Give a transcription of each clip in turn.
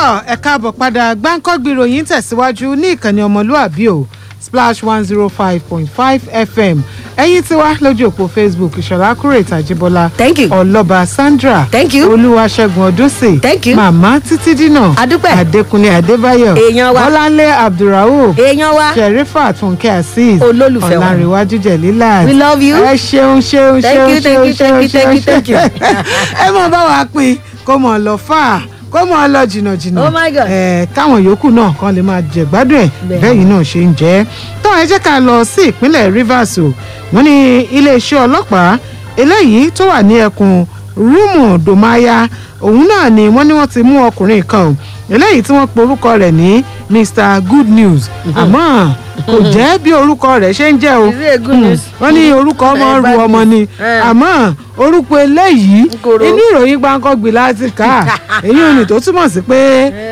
tọ́ ẹ káàbọ̀ padà gbáǹkọ́gbì ìròyìn tẹ̀síwájú ní ìkànnì ọmọlúàbí o splash one zero five point five fm ẹ̀yin tí wá lójú òpó facebook ìṣọ̀lá kúrò ìtàjíbọ́lá Thank you. ọlọ́ba sandra Thank you. olúwaṣẹ́gun ọdúnsìn Thank you. màmá títí dínà Adúpẹ́. adékúnlé adébáyọ̀ Èèyàn wa. bọ́láńlé abdulrauf èèyàn wa sherifa túnkẹ́ azeez Olólùfẹ́ wa. ọ̀làǹrẹ̀wájú jẹ̀lílà We love you. ẹ ṣeun ṣeun Thank ṣeun you, thank ṣeun you, thank ṣeun you, thank you, ṣeun thank you. ẹ mọ bá wa pín kó mọ lọ fà á kó mọ lọ jìnnà jìnnà Oh my God. ẹ káwọn yòókù náà kan lè máa jẹ gbádùn ẹ Bẹ́ẹ̀. bẹ́ẹ̀ náà ṣe ń jẹ́ tó ẹ jẹ́ ká lọ sí ìpínlẹ̀ rivers o wọ́n ní iléeṣẹ́ ọlọ́pàá eléyìí tó wà ní ẹkùn rúmù dòmáyà òun náà ni wọ́n ní wọ́n ti mú ọkùnrin kan o eléyìí tí wọ́n pe orúkọ rẹ̀ ní mr good news àmọ́ kò jẹ́ bí orúkọ rẹ̀ ṣe ń jẹ́ o Is it a good news? wọ́n ní orúkọ ọmọ Eh, ru bad ọmọ news. ni Eh. àmọ́ orúkọ eléyìí Nkòrò. inú ìròyìn gbáǹkọ́gbì láti kà á èyí ò ní tó túmọ̀ sí pé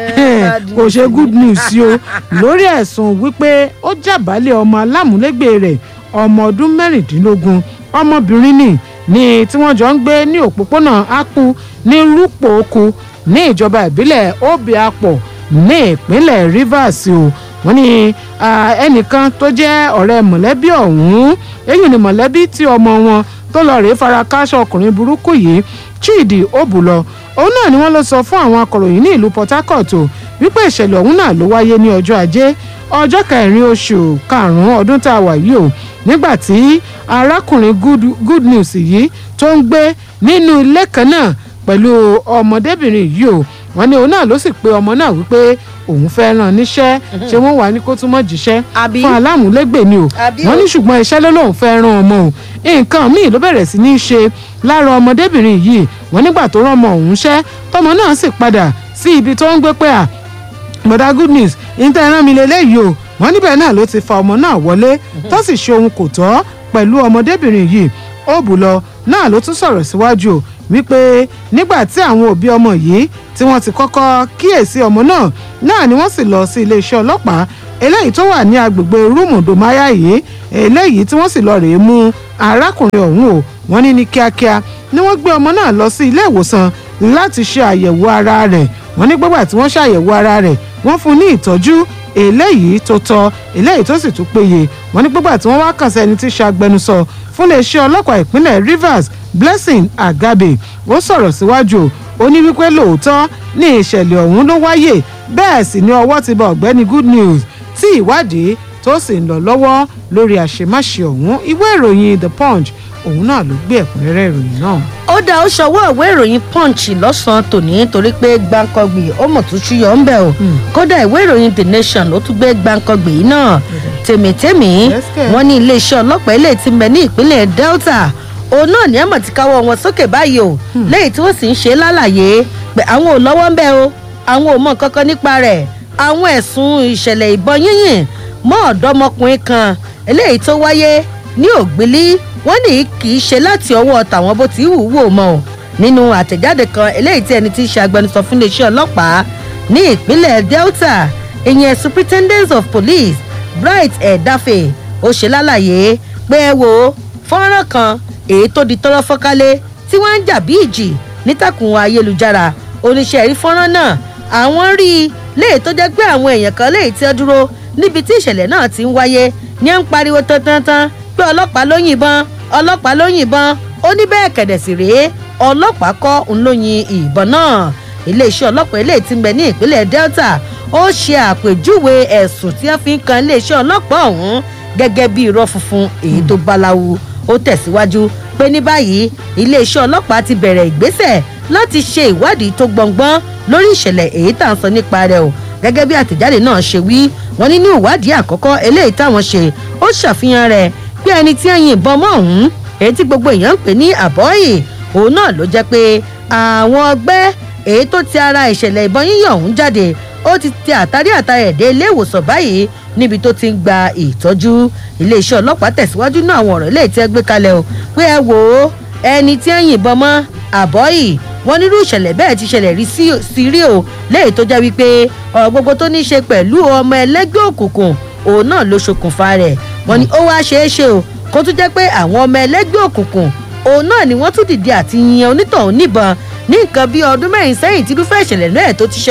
bad kò news ṣe good news sí o lórí ẹ̀sùn wípé ó jàbálẹ̀ ọmọ alámúlégbè rẹ̀ ọmọ ọdún mẹ́rìndínlógún ọmọbìnrin ni ní tí wọ́n jọ ń gbé ní òpópónà ápù ní rúpòókù ní ìjọba ìbílẹ̀ obiapọ̀ ní ìpínlẹ̀ rivers o wọ́n ní ah, ẹnìkan tó jẹ́ ọ̀rẹ́ mọ̀lẹ́bí ọ̀hún èyí ni mọ̀lẹ́bí tí ọmọ wọn tó lọ rèé fara káṣọ ọkùnrin burúkú yìí chidi obùlọ òun náà ni wọ́n ló sọ fún àwọn akọ̀ròyìn ní ìlú port harcourt o wípé ìṣẹ̀lẹ̀ ọ̀hún náà ló wáyé ní ọjọ́ ajé ọjọ́ kẹrin oṣù karùn-ún ọdún tá a wà yìí o nígbà tí arákùnrin good, good news yìí tó ń gbé nínú ilé kan náà pẹ̀lú ọmọdébìnrin yìí o wọ́n ní òun náà ló sì pe ọmọ náà wípé òun fẹ́ ràn níṣẹ́ ṣé wọ́n wà ní kó túmọ̀ jíṣẹ́ Àbí? fún alámúlégbè ni o Àbí wọ́n o? ní ṣùgbọ́n iṣẹ́ ló lóun fẹ́ ràn ọmọ o nǹkan míì ló bẹ̀rẹ̀ sí ní í ṣe lára ọmọdébìnrin yìí wọ́n nígbà tó rán ọmọ òun ṣẹ́ tọmọ náà sì padà sí ibi tó ń gbé pé à bọ̀dá good news níta ẹran mi lélẹ́yìí o wọ́n níbẹ̀ náà ló ti fa ọmọ náà wọlé tó sì ṣe ohun kò tọ́ pẹ̀lú ọmọdébìnrin yìí ó bù lọ náà ló tún sọ̀rọ̀ síwájú o wípé nígbà tí àwọn òbí ọmọ yìí tí wọ́n ti kọ́kọ́ kíyèsí ọmọ náà náà ni wọ́n sì lọ sí iléeṣẹ́ ọlọ́pàá eléyìí tó wà ní agbègbè rúmùdùmáyà yìí eléyìí tí wọ́n sì lọ rèé mú arákùnrin ọ̀hún o wọ́n ní ní kíákíá ni wọ́n gbé ọmọ náà lọ sí ilé ìwòsàn láti ṣe àyẹ̀wò ara rẹ̀ wọ́n ní gbọ́gbà tí wọ́n ṣàyẹ̀wò ara rẹ̀ wọ́n fún un ní ìtọ́jú eléyìí tó tọ́ eléyìí tó sì tún péye wọ́n ní gbọ́gbà tí wọ́n wá kàn sẹ́ni tí í ṣe agbẹnusọ fún iléeṣẹ́ ọlọ́pàá ìpínlẹ̀ rivers blessing agabe ó sọ̀rọ̀ síwájú ó ní wípé lóòótọ́ ní ìṣẹ̀lẹ̀ ọ̀hún ló wáyè bẹ́ẹ̀ sì ni ọwọ́ ti bá ọ̀gbẹ́ni good news tí ìwádìí tó sì ń lọ lọ́wọ́ lórí àṣemáṣe ọ̀hún ìwé ìròyìn the punch òun náà ló gbé ẹ̀kúnrẹ́rẹ́ ìròyìn náà. ó dá ó ṣọwọ́ ìwé ìròyìn punch lọ́sàn-án tòní torí pé gbàǹkangbì ó mọ̀ tó ṣúyọ̀ ń bẹ̀ o kódà ìwé ìròyìn the nation ló tún gbé gbàǹkangbì yìí náà tèmítèmí Yes, kẹ̀. wọ́n ní iléeṣẹ́ ọlọ́pàá ilé tí ń bẹ ní ìpínlẹ̀ delta òun náà ní àmọ̀ tí káwọ́ wọn sókè báyìí o lẹ́yìn tí wọ́n sì ń ṣe lálàyé pé àwọn ò lọ́wọ́ ń bẹ̀ o àwọn ò mọ̀ kankan nípa rẹ̀ àwọn ẹ̀sùn ìṣẹ̀lẹ̀ ìbọn yínyìn mọ́ ọ̀dọ́mọkùnrin kan eléyìí tó wáyé ní ògbélí wọ́n ní kì í ṣe láti ọwọ́ tàwọn bó ti wù ú wò mọ́ o nínú àtẹ̀jáde kan eléyìí tí ẹni tí í ṣe agbẹnusọ fún iléeṣẹ́ ọlọ́pàá ní ìpínlẹ̀ delta ìyẹn superintendent of police bright ẹ̀dáfẹ́ ó ṣe lálàyé pé ẹ wo fọ́nrán kan èyí tó di tọ́lọ́ fọ́kálé tí wọ́n ń jà bí ìjì nítàkùn ayélujára oníṣẹ́ rí fọ́nrán náà àwọn rí i léè tó jẹ́ pé àwọn èèyàn kan léè tí ó dúró níbi tí ìṣẹ̀lẹ̀ náà ti ń wáyé ní à ń pariwo tantantan pé ọlọ́pàá ló yìnbọn ọlọ́pàá ló yìnbọn ó ní bẹ́ẹ̀ kẹ̀dẹ̀ sì rèé ọlọ́pàá kọ́ ń ló yin ìbọn náà iléeṣẹ́ ọlọ́pàá eléyìí ti ń bẹ ní ìpínlẹ̀ delta ó ṣe àpèjúwe ẹ̀sùn tí wọ́n fi ń kan iléeṣẹ́ ọlọ́pàá ọ̀hún gẹ́gẹ́ bí irọ́ funfun èyí tó báláwo ó tẹ̀síwájú pé ní báyìí iléeṣẹ́ ọlọ́pàá ti bẹ̀rẹ̀ ìgbésẹ̀ láti ṣe ìwádìí tó gbọ̀ngbọ́n lórí ìṣẹ̀lẹ̀ èyí tá à ń sọ nípa rẹ̀ o gẹ́gẹ́ bí àtẹ̀jáde náà ṣe wí wọ́n ní ní ìwádìí àkọ́kọ́ eléyìí táwọn ṣe ó ṣàfihàn rẹ̀ pé ẹni tí ń yìnbọn mọ́ ọ̀hún èyí tí gbogbo èèyàn ń pè ní àbọ́yè òun náà ló jẹ́ pé àwọn ọgbẹ́ èyí tó ti ara ìṣẹ̀lẹ̀ ìbọn yíyàn ọ̀hún jáde ó ti tẹ àtàrí àtàrí ẹ̀dẹ́ ilé ìwòsàn báyìí níbi tó ti ń gba ìtọ́jú iléeṣẹ́ ọlọ́pàá tẹ̀síwájú náà àwọn ọ̀rọ̀ ilé ìtẹ́ gbé kalẹ̀ o pé ẹ wò ó ẹni tí ń yìnbọn mọ́ àbọ́yì wọn nírú ìṣẹ̀lẹ̀ bẹ́ẹ̀ ti ṣẹlẹ̀ rí sí- sí rí o léyìí tó jẹ́ wípé ọ̀rọ̀ gbogbo tó ní í ṣe pẹ̀lú ọmọ ẹlẹ́gbẹ́ òkùnkùn òun náà ló ṣokùnfà rẹ̀ wọn ni ó wá ṣeé ṣe o kó tún jẹ́ pé àwọn ọmọ ẹlẹ́gbẹ́ òkùnkùn òun náà ni wọ́n tún dìde àti yan onítọ̀hún níbọn ní nǹkan bíi ọdún mẹ́rin sẹ́yìn tí irúfẹ́ ìṣẹ̀lẹ̀ náà tó ti ṣẹlẹ̀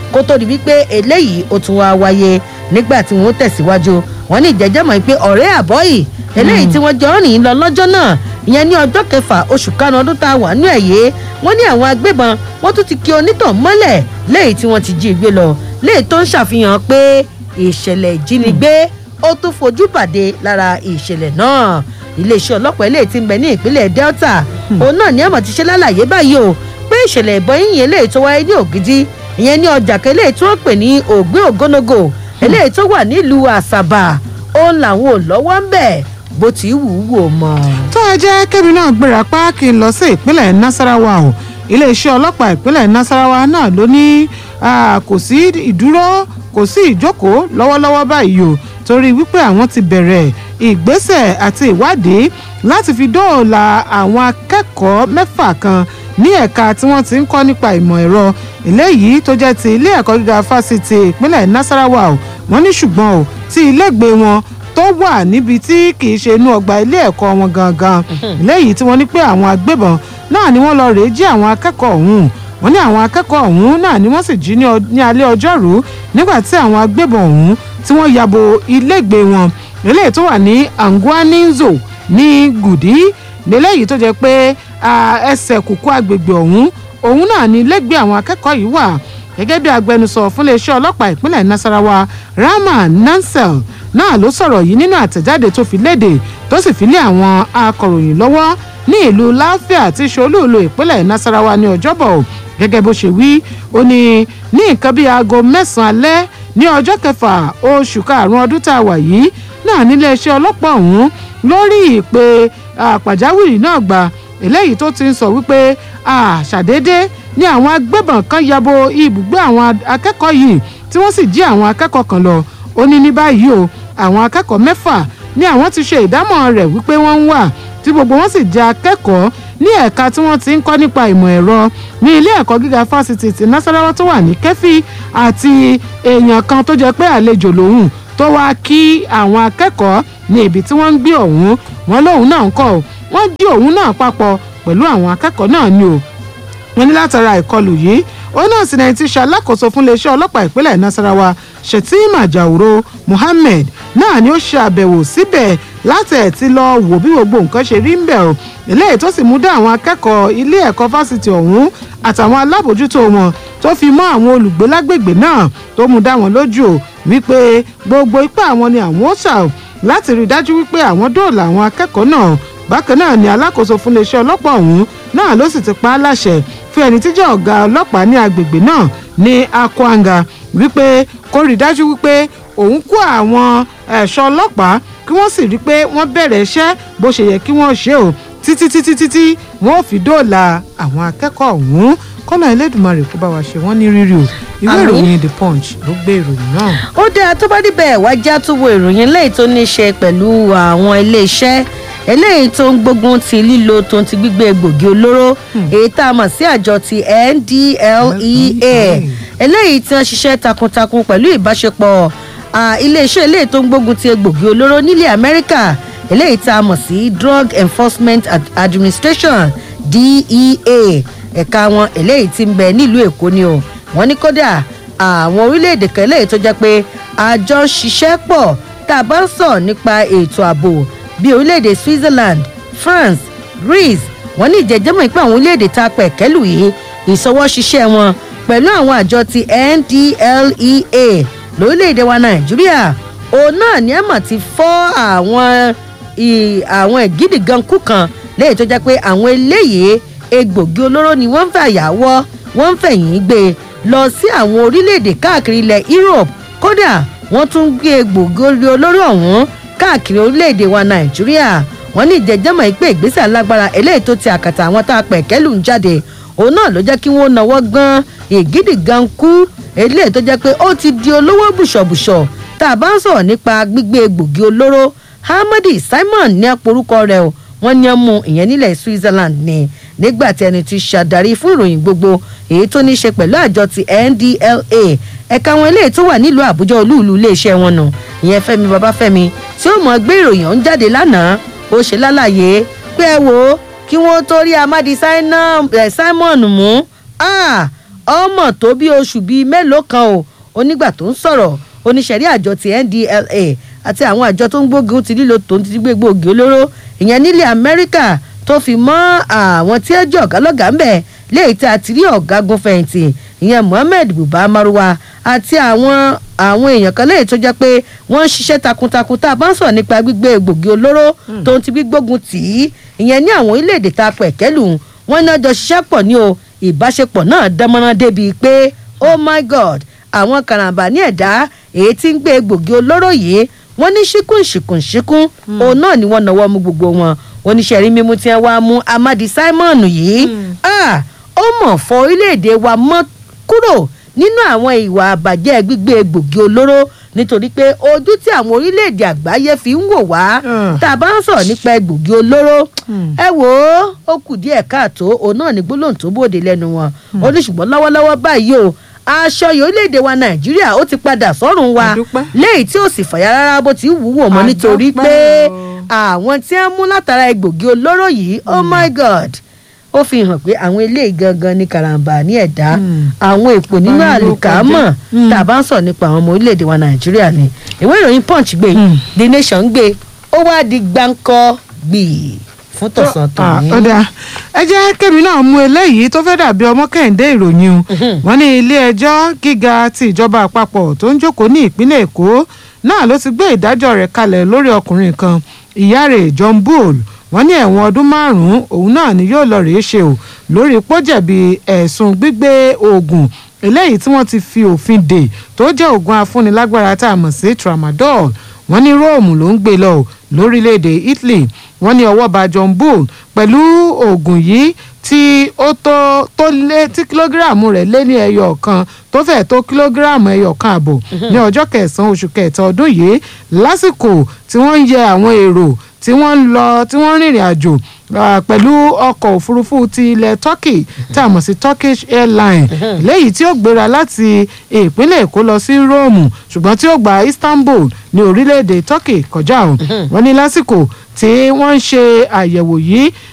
kó tó di wípé eléyìí ó tún wá wáyé nígbà tí wọ́n tẹ̀síwájú wọ́n ní ìjẹ́jẹ́ mọ̀ pé ọ̀rẹ́ àbọ́yì eléyìí tí wọ́n jọ rìn lọ lọ́jọ́ náà ìyẹn ní ọjọ́ kẹfà oṣù karùn-ún ọdún tá a wà nú ẹ̀ yé wọ́n ní àwọn agbébọn wọ́n tún ti kí onítàn mọ́lẹ̀ léyìí tí wọ́n ti jí gbé lọ léyìí tó ń ṣàfihàn pé ìṣẹ̀lẹ̀ ìjínigbé ó tún fojú pàdé lára ìṣẹ̀lẹ̀ náà iléeṣẹ́ ọlọ́pàá eléyìí ti ń bẹ ní ìpínlẹ̀ delta òun náà ní àmọ̀ ti ṣe lálàyé báyìí o pé ìṣẹ̀lẹ̀ ìbọn yíyìn eléyìí tó wáyé ní ògidì ìyẹn ní ọjà kan eléyìí tí wọ́n pè ní ògbé ògónógò eléyìí tó wà nílùú àṣàbà òun làwọn ò lọ́wọ́ ń bẹ̀ bó ti wù ú wò mọ́. tó ẹ jẹ́ kébì náà gbéra pa kí n lọ sí ìpínlẹ̀ nasarawa o iléeṣẹ́ ọlọ́pàá ìpínlẹ̀ nasarawa náà ló ní kò sí ìdúró kò sí ìjókòó lọ́wọ́lọ́wọ́ báyìí o torí wípé àwọn ti bẹ̀rẹ̀ ìgbésẹ̀ àti ìwádìí láti fi dóòlà àwọn akẹ́kọ̀ọ́ mẹ́fà kan ní ẹ̀ka tí wọ́n ti ń kọ́ nípa ìmọ̀ ẹ̀rọ eléyìí tó jẹ́ ti ilé ẹ̀kọ́ gíga fásitì ìpínlẹ̀ nasarawa o wọ́n ní ṣùgbọ́n o tí ilégbèé wọn tó wà níbi tí kì í ṣe inú ọgbà ilé ẹ̀kọ́ wọn gangan léyìí tí wọ́n ní pé àwọn agbébọn náà ni wọ́n lọ rèé jí àwọn akẹ́kọ̀ọ́ ọ̀hún wọ́n ní àwọn akẹ́kọ̀ọ́ ọ̀hún náà ni wọ́n sì jí ní alẹ́ ọjọ́rú nígbà tí àwọn agbébọn ọ̀hún tí wọ́n yabo ilégbèé wọn eléyìí tó wà ní anguaninzo ní gùdí léléyìí tó jẹ́ pé ẹsẹ̀ kùkú agbègbè ọ̀hún òun náà ni ilégbèé àwọn akẹ́kọ̀ọ́ yìí wà gẹ́gẹ́ bí agbẹnusọ fún iléeṣẹ́ ọlọ́pàá ìpínlẹ̀ nasarawa rahman nansel náà ló sọ̀rọ̀ yìí nínú àtẹ̀jáde tó fi léde tó sì fi lé àwọn akọ̀ròyìn lọ́wọ́ ní ìlú láfíà tí ṣolúùlú ìpínlẹ̀ nasarawa ní ọjọ́bọ̀ gẹ́gẹ́ bó ṣe wí ó ní ní nǹkan bíi aago mẹ́sàn-án alẹ́ ní ọjọ́ kẹfà oṣù karùn-ún ọdún tá a wà yìí náà níléeṣẹ́ ọlọ́pàá ọ̀hún lórí ìpè pàjáwìrì náà gbà eléyìí tó ti ń sọ wípé àṣàdédé ni àwọn agbébọn kan yabo ibùgbé àwọn akẹ́kọ̀ọ́ yìí tí wọ́n sì jí àwọn akẹ́kọ̀ọ́ kan lọ ó ní ní báyìí o àwọn akẹ́kọ̀ọ́ mẹ́fà ni àwọn ti ṣe ìdámọ̀ rẹ̀ wípé wọ́n ń wà tí gbogbo wọn sì jẹ́ akẹ́kọ̀ọ́ ní ẹ̀ka tí wọ́n ti ń kọ́ nípa ìmọ̀ ẹ̀rọ ní ilé ẹ̀kọ́ gíga fásitì ti nasarawa tó wà ní kẹ́fì àti èèyàn kan tó jẹ́ pé àlejò lòun tó wá kí àwọn akẹ́kọ̀ọ́ ní ibi tí wọ́n ń gbé ọ̀hún wọn lóun náà ń kọ́ wọ́n jí òun náà papọ̀ pẹ̀lú àwọn akẹ́kọ̀ọ́ náà ni o wọ́n ní látara ìkọlù yìí ó náà sì náà ti ṣàlákòóso fún iléeṣẹ́ ọlọ́pàá ìpínlẹ̀ nasarawa shetima jauro muhammed náà ni ó ṣe àbẹ̀wò síbẹ̀ láti ẹ̀ ti lọ wò bí gbogbo nǹkan ṣe rí ń bẹ̀ o eléyìí tó sì mú dá àwọn akẹ́kọ̀ọ́ ilé ẹ̀kọ́ fásitì ọ̀hún àtàwọn alábòójútó wọn tó fi mọ́ àwọn olùgbé lágbègbè náà tó mú dá wọn lójú o wípé gbogbo ipá àwọn ni àwọn ó ṣà o láti rí i dájú wípé àwọn dóòlà àwọn akẹ́kọ̀ọ́ náà bákan náà ni alákòóso fún iléeṣẹ́ ọlọ́pàá ọ̀hún náà ló sì ti pa á láṣẹ fún ẹni tí jẹ́ ọ̀gá ọlọ́pàá ní agbègbè náà ní akwanga wípé kó rí i dájú wípé òun kó àwọn ẹ̀ṣọ́ ọlọ́pàá kí wọ́n sì rí i pé wọ́n bẹ̀rẹ̀ iṣẹ́ bó ṣe yẹ kí wọ́n ṣe o títí títí títí wọ́n ò fi dóòlà àwọn akẹ́kọ̀ọ́ ọ̀hún kọ́nà ẹlẹ́dùnmarè kó bá wa ṣe wọ́n ní rírì o ìwé Àmín. ìròyìn the punch ló gbé ìròyìn náà. ó dáa tó bá níbẹ̀ wá já tó wo ìròyìn eléyìí tó ní í ṣe pẹ̀lú àwọn iléeṣẹ́ eléyìí tó ń gbógun ti lílo tó ń ti gbígbé egbògi olóró èyí tá a mọ̀ sí àjọ ti ndlea eléyìí tí wọ́n ṣiṣẹ́ takuntakun pẹ̀lú ìbáṣepọ̀ ah, iléeṣẹ́ eléyìí tó ń gbógun ti egbògi olóró nílẹ̀ amẹ́ríkà eléyìí tá a mọ̀ sí drug enforcement Ad- administration dea ẹ̀ka wọn eléyìí ti ń bẹ nílùú èkó ni o wọ́n ní kódà àwọn orílẹ̀-èdè kan eléyìí tó jẹ́ pé àjọ ṣiṣẹ́ pọ̀ tá a bá ń sọ̀ nípa ètò ààbò bíi orílẹ̀-èdè switzerland france greece wọ́n ní ìjẹ́jẹ́mọ̀ pé àwọn orílẹ̀-èdè tá a pẹ̀ kẹ́lù yìí ìṣọwọ́ ṣiṣẹ́ wọn pẹ̀lú àwọn àjọ ti ndlea lórílẹ̀-èdè wa nàìjíríà òun náà ni ẹ̀mọ̀ ti fọ́ àwọn ì- àwọn ìgídìgankú kan lẹ́yìn tó jẹ́ pé àwọn eléyìí egbògi olóró ni wọ́n ń fàyàwọ́ wọ́n ń fẹ̀yìn gbé lọ sí àwọn orílẹ̀-èdè káàkiri ilẹ̀ europe kódà wọ́n tún gbé egbògi olóró ọ̀hún káàkiri orílẹ̀-èdè wa nàìjíríà wọ́n ní ìjẹ́jẹ́mọ̀ yìí pé ìgbésẹ̀ alágbára eléyìí tó ti àkàtà àwọn tá a pẹ̀ kẹ́lù ń jáde òun náà ló jẹ́ kí wọ́n náwó gan ìgídìgankú eléyìí tó jẹ́ pé ó ti di olówó bùṣọ̀bùṣọ̀ tá a bá ń sọ̀rọ̀ nípa gbígbé egbògi olóró hamadi simon ní àporúkọ rẹ̀ o wọ́n ní ọmú ìyẹn nílẹ̀ switzerland ni nígbà tí ẹni tí ṣàdarí fún ìròyìn gbogbo èyí tó ní í ṣe pẹ̀lú àjọ ti ndla ẹ̀ka wọn eléyìí tó wà nílùú àbújá olúùlú iléeṣẹ́ wọn nù ìyẹn fẹ́mi babafẹ́mi tí ó mọ̀ gbé ìròyìn ọ̀hún jáde lánàá ó ṣe lálàyé pé ẹ wò ó kí wọ́n tó rí amadi Sina- eh, simon mú ah, ọmọ tó bí oṣù bíi mélòó kan o onígbà tó ń sọ̀rọ̀ oníṣẹ̀rí àjọ ti ndla àti àwọn àjọ tó ń gbógun ti lílo tó ń ti gbé gbòógì olóró ìyẹn nílẹ̀ amẹ́ríkà tó fi mọ́ àwọn tí ẹ jẹ́ ọ̀gá lọ́gà ń bẹ̀ léyìí tí a ti rí ọ̀gágun fẹ̀yìntì ìyẹn mohammed buba maruwa àti àwọn àwọn èèyàn kan léyìí tó jẹ́ pé wọ́n ń ṣiṣẹ́ takuntakun tá a bá ń sọ̀rọ̀ nípa gbígbé gbòógì olóró tó ń ti gbígbógun tì í ìyẹn ní àwọn orílẹ̀-èdè tá a pẹ̀ kẹ́lù wọ́n náà jọ ṣiṣẹ́ pọ̀ ní o ìbáṣepọ̀ náà dánmọ́rán débi pé oh my god àwọn karambà ní ẹ̀dá èyí tí ń gbé gbòógì olóró yìí wọ́n ní ṣíkún ṣìkún ṣíkún òun náà ni wọ́n náwó mú gbogbo wọn oníṣẹ́rí mímú tí wọ́n wá mú amadi simon yìí ó mọ̀ fọ orílẹ̀-èdè wa mọ́ kúrò nínú àwọn ìwà àbàjẹ́ gbígbé gbòógì olóró nítorí pé ojú tí àwọn orílẹ̀-èdè àgbáyé fi ń wò wá tá a bá ń sọ̀rọ̀ nípa gbòógì olóró ẹ wò ó ó kù díẹ̀ káàtó òun náà ní gbólóhùn tó bòde lẹ́nu wọn ó ní ṣùgbọ́n lọ́wọ́lọ́wọ́ báyìí o aṣọ yìí orílẹ̀-èdè wa nàìjíríà ó ti padà sọ́run wa léyìí tí ó sì fàyà rárá bó ti wù wò mọ́ nítorí pé àwọn tí wọ́n mú látara egbògi olóró yìí oh my god ó fi hàn pé àwọn eléyìí gangan ní karambà ní ẹ̀dá àwọn èpò nínú àlùkámọ̀ tá a bá ń sọ̀rọ̀ nípa àwọn ọmọ orílẹ̀-èdè wa nàìjíríà ni ìwé ìròyìn punch gbé the nation gbé ó wá di gbáǹkọ́ gbìí fún tọ̀sán tòní. ọ̀dà ẹ jẹ́ kẹ́mi náà mú eléyìí tó fẹ́ dàbí ọmọ kẹ́hìndé ìròyìn o wọ́n ní ilé ẹjọ́ gíga ti ìjọba àpapọ̀ tó ń jókòó ní ìpínlẹ̀ èkó náà ló ti gbé ìdájọ́ rẹ̀ kalẹ̀ lórí ọkùnrin kan ìyá rẹ̀ john bull wọ́n ní ẹ̀wọ̀n ọdún márùn-ún òun náà ni yóò lọ rèé ṣe o lórí pọ́jẹ̀bí ẹ̀sùn gbígbé oògùn eléyìí tí wọ́n ti fi òfin dè tó jẹ́ oògùn afúnilágbára tá a mọ̀ sí tramadol wọ́n ní róòmù ló ń gbé lọ lórílẹ̀‐èdè italy wọ́n ní ọwọ́ bá john bull pẹ̀lú oògùn yìí tí ó tó tó lé tí kìlógíráàmù rẹ̀ lé ní ẹyọ kan tó fẹ́ tó kìlógíráàmù ẹyọ kan àbọ̀ ní ọjọ́ kẹsàn-án oṣù kẹta ọdún yìí lásìkò tí wọ́n ń yẹ àwọn èrò tí wọ́n ń lọ tí wọ́n ń rìnrìn àjò pẹ̀lú ọkọ̀ òfurufú ti ilẹ̀ turkey tá a mọ̀ sí turkish airline léyìí tí ó gbéra láti ìpínlẹ̀ èkó lọ sí rome ṣùgbọ́n tí ó gba istanbul ní orílẹ̀-èdè turkey kọjá o wọ́n ní lásìkò tí wọ́n ń ṣe àyẹ̀wò yìí